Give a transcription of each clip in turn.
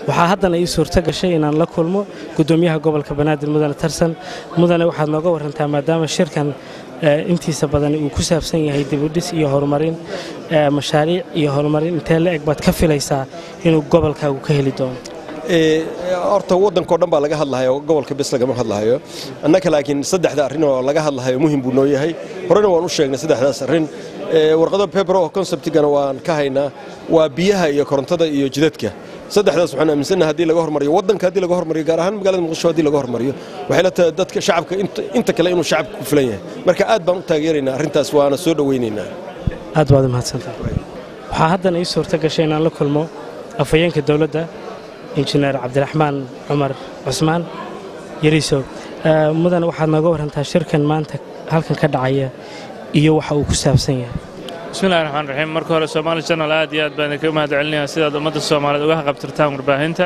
waxaa haddana ii suurto gashay inaan la kulmo gudoomiyaha gobolka banaadir mudane tarsan mudane waxaad nooga warantaa maadaama shirkan intiisa badan uu ku saabsan yahay dibudhis iyo horumarin mashaariic iyo horumarin intee la eg baad ka filaysaa inuu gobolkaagu ka heli doono horta waddankao dhan baa laga hadlahayo gobolka bes lagama hadlahayo annaka laakiin saddexda arrin oo laga hadlahayo muhim buu noo yahay horena waan u sheegnay saddexdaas arrin warqado paper oo conceptigana waan ka haynaa waa biyaha iyo korontada iyo jidadka saddexdaas waxaan aaminsannahay haddii laga hormariyo waddanka haddii laga hormariyo gaar ahaan magaalada muqdisho haddii laga hormariyo waxay la tahay dadka shacabka inta kale inuu shacabka ku filan yahay marka aad baan u taageeraynaa arrintaas waana soo dhowaynaynaa aad baad umahadsantahay waxaa haddana ii suurto gashay inaan la kulmo afhayeenka dowladda injineer cabdiraxmaan cumar cusmaan yariisow mudan waxaad nooga warantaa shirkan maanta halkan ka dhacaya iyo waxa uu ku saabsan yahay bismillahi raxmaan raxiim marka hore soomaali janal aad iyo aad baan idinkaga mahad celinayaa sidaad ummadda soomaaliyeed uga haqabtirtaan warbaahinta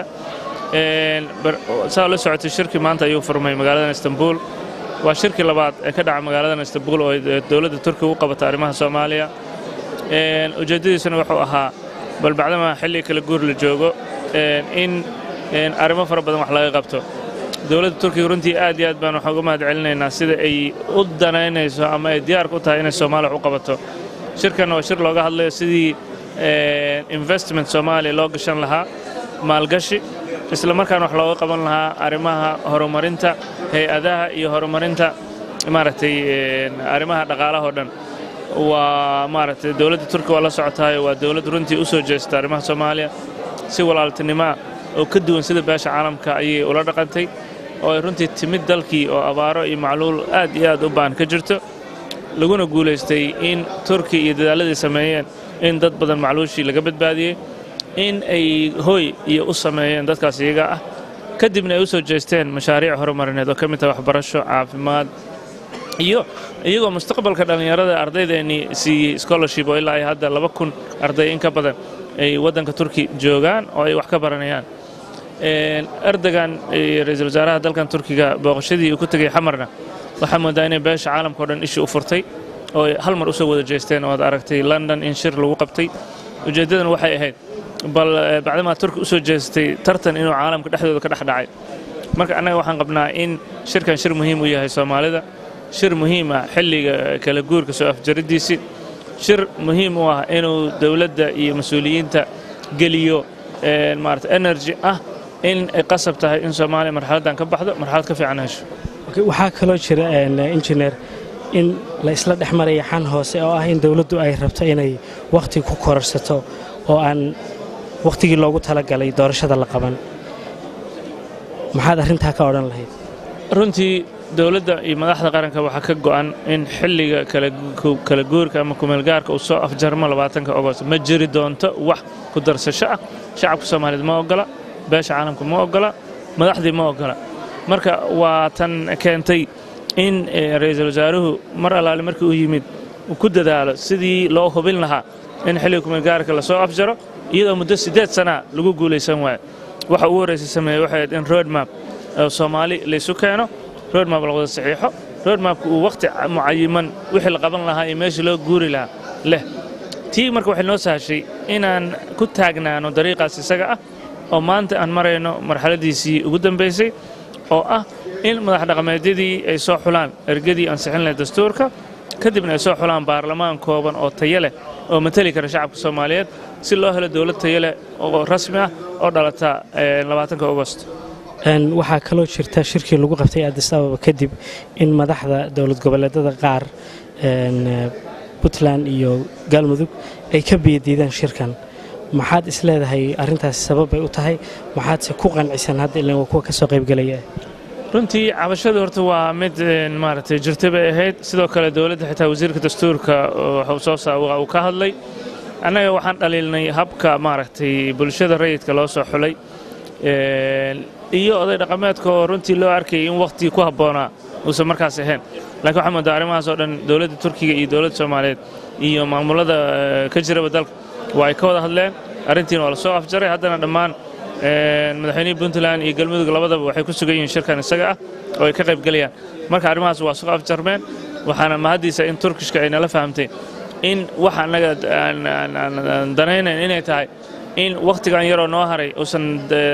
saa la socotay shirkii maanta ayuu furmay magaaladan istanbuul waa shirkii labaad ee ka dhaca magaaladan istanbuul oo dowladda turkiga u qabata arrimaha soomaaliya ujeeddadiisuna wuxuu ahaa bal bacdama xilli kala guur la joogo in arrimo fara badan wax laga qabto dowladda turkiga runtii aad iyo aad baan waxaan uga mahad celinaynaa sida ay u danaynayso ama ay diyaarka u tahay inay soomaaliya wax u qabato shirkanna waa shir looga hadlayo sidii investment soomaaliya loo gashan lahaa maalgashi isla markaana wax looga qaban lahaa arrimaha horumarinta hay-adaha iyo horumarinta maaragtay arrimaha dhaqaalaha oo dhan waa maaragtay dowladda turkiga waa la socotaayo waa dowladd runtii u soo jeesta arrimaha soomaaliya si walaaltinimoa oo ka duwan sida beesha caalamka ayay ula dhaqantay oo ay runtii timid dalkii oo abaaro iyo macluul aad iyo aad u baan ka jirto laguna guulaystay in turki iyo dadaalladii sameeyeen in dad badan macluushii laga badbaadiyey in ay hooy iyo u sameeyeen dadkaas iyaga ah kadibna ay u soo jeesteen mashaariic horumarineed oo ka mid taha waxbarasho caafimaad iyo iyagoo mustaqbalka dhallinyarada ardaydeennii siiyey scholarship oo ilaa ay hadda laba kun arday in ka badan ay waddanka turki joogaan oo ay wax ka baranayaan erdogan ra-iisul wasaaraha dalkan turkiga booqashadii uu ku tegey xamarna waxaa moodaa inay beesha caalamka o dhan ishii u furtay oo ay hal mar u soo wada jeesteen oo ad aragtay london in shir lagu qabtay ujeeddadan waxay ahayd bal bacdamaa turki u soo jeestay tartan inuu caalamka dhexdooda ka dhex dhacay marka annaga waxaan qabnaa in shirkan shir muhiim u yahay soomaalida shir muhiim ah xilliga kala guurka soo afjariddiisii shir muhiim u ah inuu dowladda iyo mas-uuliyiinta geliyo maarata energy ah in ay qasab tahay in soomaaliya marxaladdan ka baxdo marxalad ka fiican hesho waxaa kaloo jira injineer in la isla dhex maraya xan hoose oo ah in dowladdu ay rabto inay wakhti ku kororsato oo aan wakhtigii loogu talagalay doorashada la qaban maxaad arrintaa ka odhan lahayd runtii dowladda iyo madaxda qaranka waxaa ka go'an in xilliga kala guurka ama kumeelgaarka uu soo afjarmo labaatanka ogost ma jiri doonto wax ku darsasho ah shacabka soomaaliyeed ma oggola beesha caalamka ma oggola madaxdii ma oggola marka waa tan keentay in ra'iisul wasaaruhu mar allaale markii uu yimid uu ku dadaalo sidii loo hubin lahaa in xilliga kumeelgaarka lasoo afjaro iyadoo muddo siddeed sanaa lagu guulaysan waayo waxa ugu horraysa sameeyey waxay ahayd in roadmap soomaali laysu keeno roadmap la wada saxiixo roadmapka uu wakhti mucayiman wixii la qaban lahaa iyo meeshii loo guuri lahaa leh tii marka waxay noo sahashay inaan ku taagnaano dariiqaas isaga ah oo maanta aan marayno marxaladiisii ugu dambaysay oo ah in madax dhaqameedyadii ay soo xulaan ergadii ansixin lahayd dastuurka kadibna ay soo xulaan baarlamaan kooban oo tayo leh oo mateli kara shacabka soomaaliyeed si loo helo dowlad tayo leh oo rasmi ah oo dhalata labaatanka ogost waxaa kaloo jirta shirkii lagu qabtay addis ababa kadib in madaxda dowlad goboleedada qaar puntland iyo galmudug ay ka biyadiidaan shirkan maxaad isleedahay arrintaasi sababbay u tahay maxaadse ku qancisan hadda ilan waa kuwa ka soo qaybgelaya runtii cabashadu horta waa mid maaragtay jirta bay ahayd sidoo kale dowladda xitaa wasiirka dastuurka wuxuu soo uu ka hadlay annaga waxaan dhaliilnay habka maaragtay bulshada rayidka loo soo xulay iyo oday dhaqameedka oo runtii loo arkayay in wakhtigii ku habboonaa uusan markaas ahayn lakiin waxaa moodaa arrimahaas oo dhan dowladda turkiga iyo dowladda soomaaliyeed iyo maamulada ka jiraba dalka waa ay ka wada hadleen arrintiina waa la soo afjaray haddana dhammaan madaxweynihii puntland iyo galmudug labadaba waxay ku sugan yihiin shirkan isaga ah oo ay ka qaybgelayaan marka arrimahaas waa soo afjarmeen waxaana mahaddiisa in turkishka ay nala fahamtay in waxa annaga aan danaynayn inay tahay in wakhtigan yaroo noo haray uusan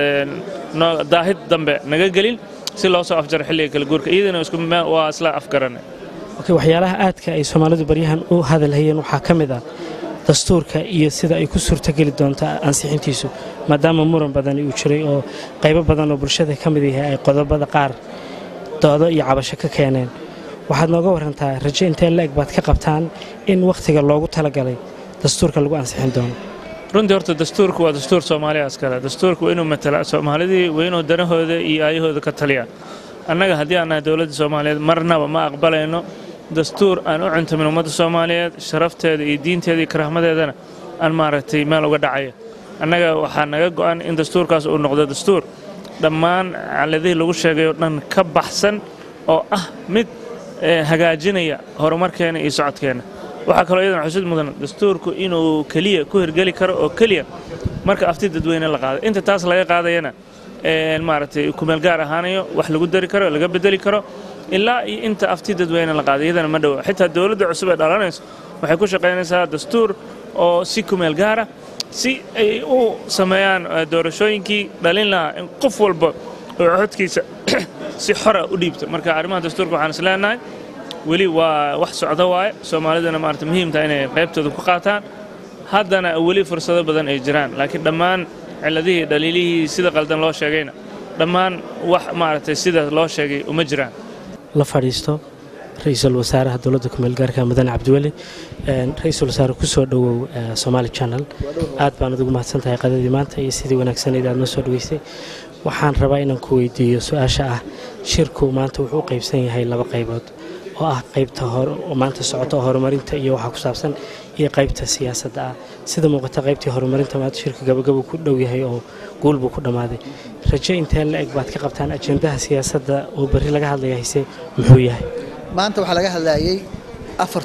daahid dambe naga gelin si loo soo afjaro xilliga kala guurka iyadana waa isla afgaranay waxyaalaha aadka ay soomaalidu baryahan u hadalhayeen waxaa ka mid ah dastuurka iyo sida ay ku suurtogeli doonto ansixintiisu maadaama muran badani uu jiray oo qaybo badan oo bulshada ka mid yahay ay qodobada qaar doodo iyo cabasho ka keeneen waxaad nooga warantaa raje intee la-eg baad ka qabtaan in wakhtiga loogu talagalay dastuurka lagu ansixin doono runtii horta dastuurku waa dastuur soomaaliya iskale dastuurku waa inuu matala soomaalidii waa inuu danahooda iyo aayahooda ka taliya annaga haddii aan nahay dowladda soomaaliyeed marnaba ma aqbalayno dastuur aan u cuntamin ummadda soomaaliyeed sharafteeda iyo diinteeda iyo karaahmadeedana aan maaragtay meel uga dhacaya annaga waxaa naga go'an in dastuurkaas uu noqdo dastuur dhammaan caladihii lagu sheegay oo dhan ka baxsan oo ah mid hagaajinaya horumarkeena iyo socodkeenna waxaa kaloo iyadana xusid mudan dastuurku inuu keliya ku hirgeli karo oo keliya marka afti dadweyne la qaaday inta taas laga qaadayana maaragtay kumeelgaar ahaanayo wax lagu dari karo laga bedeli karo ilaa iyo inta afti dadweyne la qaaday iyadana ma dhowa xitaa dowladda cusub ee dhalanayso waxay ku shaqaynaysaa dastuur oo si kumeel gaara si ay u sameeyaan doorashooyinkii dhalin lahaa in qof walba oo codkiisa si xora u dhiibto marka arrimaha dastuurka waxaan is leenahay weli waa wax socdo waaye soomaalidana maarata muhiimtaha inay qaybtooda ku qaataan haddana weli fursado badan ay jiraan laakiin dhammaan ciladihii dhaliilihii sida qaldan loo sheegayna dhammaan wax maaragtay sida loo sheegay uma jiraan la fadhiisto ra-iisul wasaaraha dowladda kumeelgaarka mudane cabdiweli ra-iisul wasaare ku soo dhowow somaali channel aad baan ugu mahadsan tahay qadadii maanta iyo sidii wanaagsaneyd aad noo soo dhoweysay waxaan rabaa inaan ku weydiiyo su-aasha ah shirku maanta wuxuu u qaybsan yahay laba qaybood oo ah qaybta maanta socoto oo horumarinta iyo waxaa ku saabsan iyo qaybta siyaasadda ah sida muuqata qaybtii horumarinta maanta shirka gabagabuu ku dhow yahay oo guul buu ku dhammaaday raje intee la eg baad ka qabtaan ajendaha siyaasadda oo berri laga hadlaya hayse muxuu yahay maanta waxaa laga hadlayay afar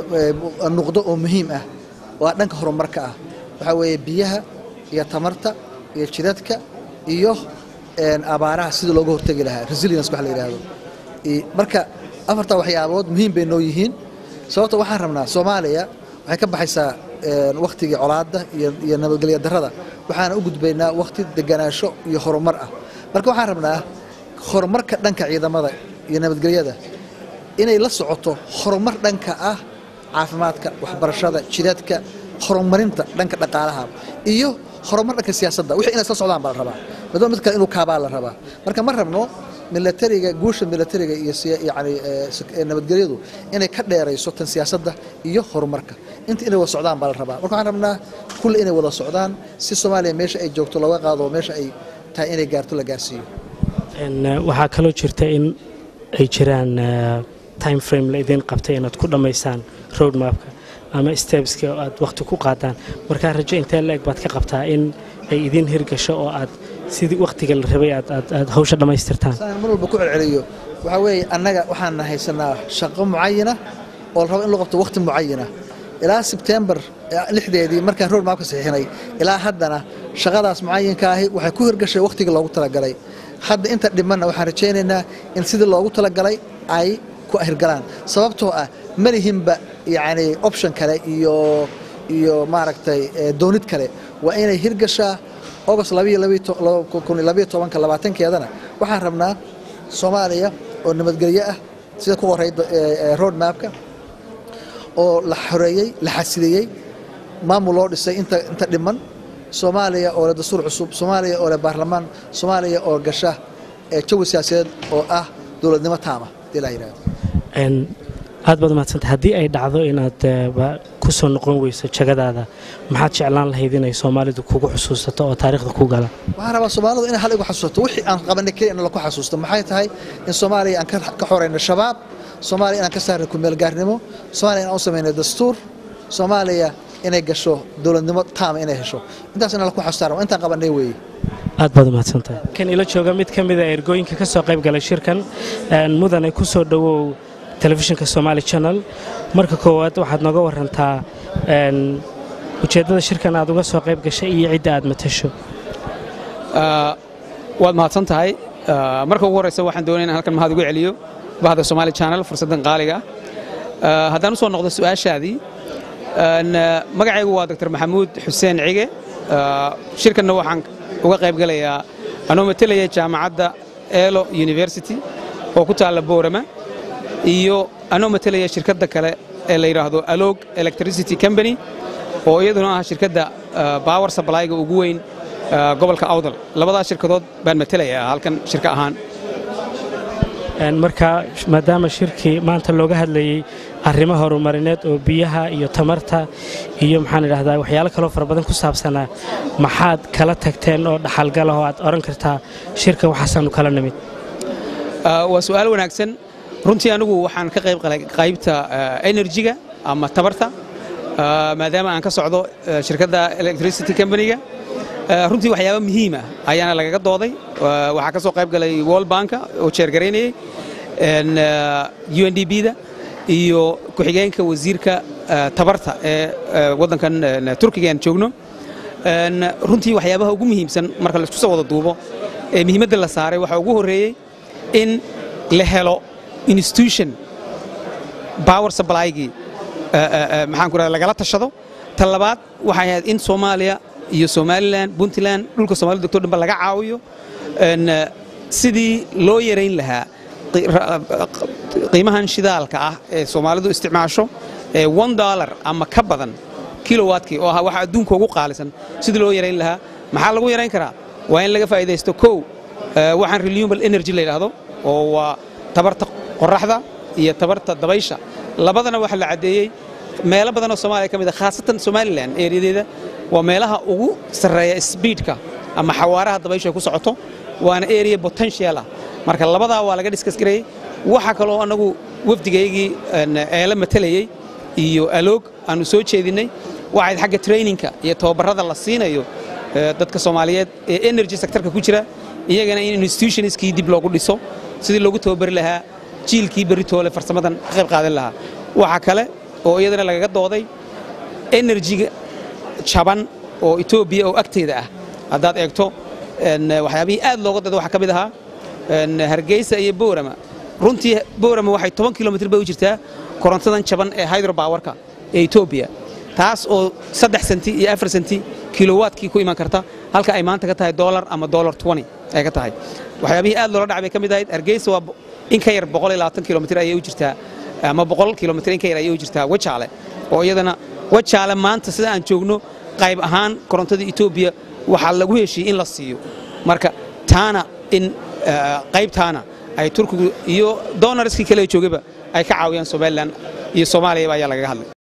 nuqdo oo muhiim ah waa dhanka horumarka ah waxaa weeye biyaha iyo tamarta iyo jidadka iyo abaaraha sidii looga hortegi lahaa resilience wax la yidhaahdo marka afartaa waxyaabood muhiim bay noo yihiin sababta waxaan rabnaa soomaaliya waxay ka baxaysaa wakhtigii colaadda iyo nabadgelya darrada waxaana u gudbaynaa wakhti deganaansho iyo horumar ah marka waxaan rabnaa horumarka dhanka ciidamada iyo nabadgelyada inay la socoto horumar dhanka ah caafimaadka waxbarashada jidadka horumarinta dhanka dhaqaalaha iyo horumar dhanka siyaasadda wixii inay isla socdaan baa la rabaa midba mid kale inuu kaabaa la rabaa marka ma rabno milatariga guusha milatariga iyo yani nabadgelyadu inay ka dheerayso tan siyaasadda iyo horumarka inta inay wada socdaan baa la rabaa marka waxaan rabnaa kulle inay wada socdaan si soomaaliya meesha ay joogto looga qaado meesha ay tahay inay gaarto la gaarsiiyo waxaa kaloo jirta in ay jiraan time frame la idiin qabtay inaad ku dhammaysaan road mapka ama stebska oo aad wakhti ku qaadaan markaa rajo intee la eg baad ka qabtaa in ay idiin hirgasho oo aad sidii wakhtiga la rabay aad hawsha dhammaystirtaan saan mar walba ku celceliyo waxaa weeye annaga waxaan haysanaa shaqo mucayana oo la rabo in loo qabto wakhti mucayana ilaa sebtembar lixdeedii markaan road mapka saxiixinay ilaa haddana shaqadaas mucayinka ahi waxay ku hirgashay wakhtigii loogu talagalay hadda inta dhimanna waxaan rajaynaynaa in sidii loogu talagalay ay ku hirgalaan sababtoo ah malihinba yacni option kale iyo iyo maaragtay doonid kale waa inay hirgashaa agost labaatanka labaatankeedana waxaan rabnaa soomaaliya oo nabadgelyo ah sida ku qoray road mapka oo la xoreeyey la xasiliyey maamul loo dhisay inta inta dhiman soomaaliya oo leh dastuur cusub soomaaliya oo leh baarlamaan soomaaliya oo gasha jawi siyaasadeed oo ah dowladnimo taama hadii la yidhahdo aad baad umahadsanta haddii ay dhacdo inaad ku soo noqon weyso jagadaada maxaad jeclaan lahayd inay soomaalidu kugu xusuusato oo taariikhda ku gala waxaan rabaa soomaalidu inay hal igu xasuusato wixii aan qabanay keliya in laku xasuusto maxay tahay in soomaaliya aan ka xorayno shabaab soomaaliya inaan ka saarno kumeelgaarnimo soomaaliya inaan u samayno dastuur soomaaliya inay gasho dowladnimo taama inay hesho intaas inaan laku xasuustaan intaan qabanay weeye aad baad umahadsantahay kan ila jooga mid ka mida ergooyinka ka soo qayb galay shirkan mudane ku soo dhowow telefishinka somaali channel marka koowaad waxaad nooga warantaa ujeeddada shirkan aad uga soo qayb gashay iyo cidda aad matasho waad mahadsan tahay marka ugu horreysa waxaan doonaya in halkan mahad ugu celiyo bahda somaali channel fursaddan qaaliga haddaan u soo noqdo su'aashaadii magacaygu waa doctor maxamuud xuseen cige shirkanna waxaan uga qayb galayaa anoo matelaya jaamacadda elo university oo ku taalla boorama iyo anoo matelaya shirkadda kale ee la yidhaahdo alog electricity company oo iyaduna ah shirkadda power supplyga ugu weyn gobolka awdal labadaas shirkadood baan matelayaa halkan shirka ahaan marka maadaama shirkii maanta looga hadlayey arrimo horumarineed oo biyaha iyo tamarta iyo maxaan idhahdaa waxyaalo kaloo fara badan ku saabsanaa maxaad kala tagteen oo dhaxalgala oo aad odhan kartaa shirka waxaasaanu kala nimid waa su'aal wanaagsan runtii anigu waxaan ka qayb qalay qaybta enerjiga ama tamarta maadaama aan ka socdo shirkadda electricity companyga runtii waxyaaba muhiima ayaana lagaga dooday waxaa ka soo qayb galay world banka oo jeergaraynayey u n d b da iyo ku-xigeenka wasiirka tabarta ee waddankan turkiga aan joogno runtii waxyaabaha ugu muhiimsan marka laisku soo wada duubo ee muhiimadda la saaray waxaa ugu horreeyey in la helo institution power supply-gii maxaan ku rahda lagala tashado ta labaad waxay ahayd in soomaaliya iyo somalilan puntland dhulka somalida degto dhanba laga caawiyo sidii loo yarayn lahaa qiimahan shidaalka ah ee soomaalidu isticmaasho ee one dollar ama ka badan kilowatkii oo ah waxa adduunka ugu qaalisan sidii loo yarayn lahaa maxaa lagu yarayn karaa waa in laga faa'idaysto kow waxaan renewable energy la yidhaahdo oo waa tabarta qoraxda iyo tabarta dabaysha labadana waxaa la caddeeyey meelo badan oo soomaaliya ka mid a khaasatan somalilan eeriyadeeda waa meelaha ugu sarreeya sbiidka ama xawaaraha dabayshu ay ku socoto waana area potential ah marka labadaa waa laga diskas gareeyey waxaa kaloo annagu wafdigaygii eela matelayey iyo aloog aanu soo jeedinnay waxayd xagga traininka iyo tababarrada la siinayo dadka soomaaliyeed ee energy sectorka ku jira iyagana in institutionskii dib loogu dhiso sidii loogu tababari lahaa jiilkii beritoole farsamadan ka qayb qaadan lahaa waxaa kale oo iyadana lagaga dooday enerjiga jaban oo etoobiya oo agteeda ah haddaad eegto waxyaabihii aad looga dada waxaa ka mid ahaa hargeysa iyo boorama runtii boorama waxay toban kilomitr bay u jirtaa korontadan jaban ee hydrobawarka ee etoobiya taas oo saddex senti iyo afar senti kilowatkii ku iman karta halka ay maanta ka tahay dolar ama dolar twenty ay ka tahay waxyaabihii aad loola dhacay bay ka mid ahayd hargeysa waa in ka yar boqol iyo labaatan kilomitr ayay u jirtaa ama boqol kilomitr in ka yar ayay u jirtaa wajaale oo iyadana wajaale maanta sida aan joogno qayb ahaan korontada etoobiya waxaa lagu heshiiyey in la siiyo marka taana in qaybtaana ay turkigu iyo donarskii kale joogaba ay ka caawiyaan somalilan iyo soomaaliyaba ayaa lagaga hadlay